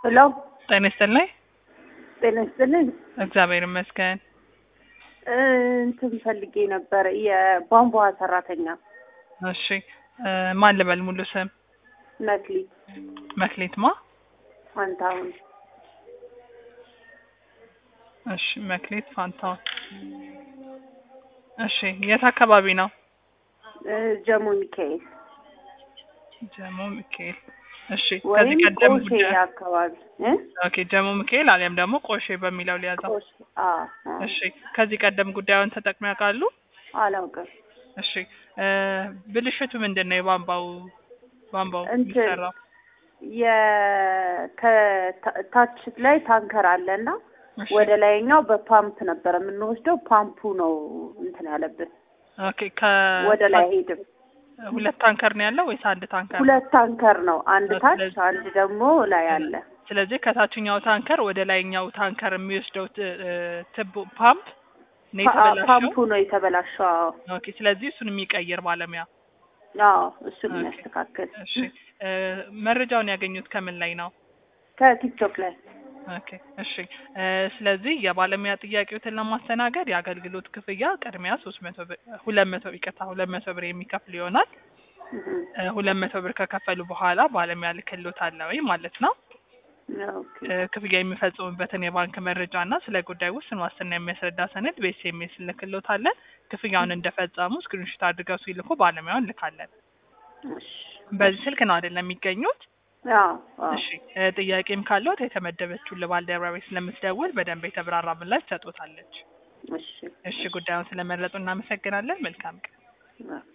ሄሎ ጤና ይስጥልኝ። ጤና ይስጥልኝ። እግዚአብሔር ይመስገን። እ እንትን ፈልጌ ነበር የቧንቧ ሰራተኛ እሺ እ ማን ልበል ሙሉ ስም? መክሊት መክሌት ማ? ፋንታሁን እሺ መክሌት ፋንታውን። እሺ የት አካባቢ ነው? እ ጀሞ ሚካኤል ጀሞ ሚካኤል። እሺ ወይም ከዚህ ቀደም ቆሼ ጉዳይ አካባቢ እ ኦኬ ጀሞ ሚካኤል አሊያም ደግሞ ቆሼ በሚለው ሊያዘው። ቆሼ አ አ እሺ ከዚህ ቀደም ጉዳዩን ተጠቅመው ያውቃሉ? አላውቅም እሺ እ ብልሽቱ ምንድን ነው? የቧንቧው ቧንቧው እንትን የሚሰራው የከታች ላይ ታንከር አለና እሺ ወደ ላይኛው በፓምፕ ነበር የምንወስደው። ፓምፑ ነው እንትን ያለብን ኦኬ ከ ወደ ላይ ሄድም። ሁለት ታንከር ነው ያለው ወይስ አንድ ታንከር? ሁለት ታንከር ነው፣ አንድ ታች ስለዚህ- አንድ ደግሞ ላይ አለ። ስለዚህ ከታችኛው ታንከር ወደ ላይኛው ታንከር የሚወስደው ት- እ ትቦ ፓምፕ ነው ፓ- የተበላሸው። ፓምፑ ነው የተበላሸው። አዎ ኦኬ ስለዚህ እሱን የሚቀይር ባለሙያ። አዎ እሱን ኦኬ። የሚያስተካክል እሺ እ መረጃውን ያገኙት ከምን ላይ ነው? ከቲክቶክ ላይ ኦኬ እሺ እ ስለዚህ የባለሙያ ጥያቄዎትን ለማስተናገድ የአገልግሎት ክፍያ ቅድሚያ ሶስት መቶ ብር ሁለት መቶ ይቅርታ ሁለት መቶ ብር የሚከፍል ይሆናል። እህ፣ እ ሁለት መቶ ብር ከከፈሉ በኋላ ባለሙያ ልክሎታል ወይ ማለት ነው። ኦኬ እ ክፍያ የሚፈጽሙበትን የባንክ መረጃ እና ስለ ጉዳይ ውስን ዋስትና የሚያስረዳ ሰነድ በኤስኤምኤስ እንልክሎታለን። ክፍያውን እንደፈጸሙ ስክሪንሾት አድርገው ሲልኩ ባለሙያውን እንልካለን። እሺ በዚህ ስልክ ነው አይደለም የሚገኙት? አዎ አዎ እሺ እ ጥያቄም ካለዎት የተመደበችውን ለባልደረባዬ ስለምትደውል በደንብ የተብራራ ምላሽ ትሰጦታለች። እሺ እሺ ጉዳዩን ስለመረጡ እናመሰግናለን። መልካም ቀን። ኦኬ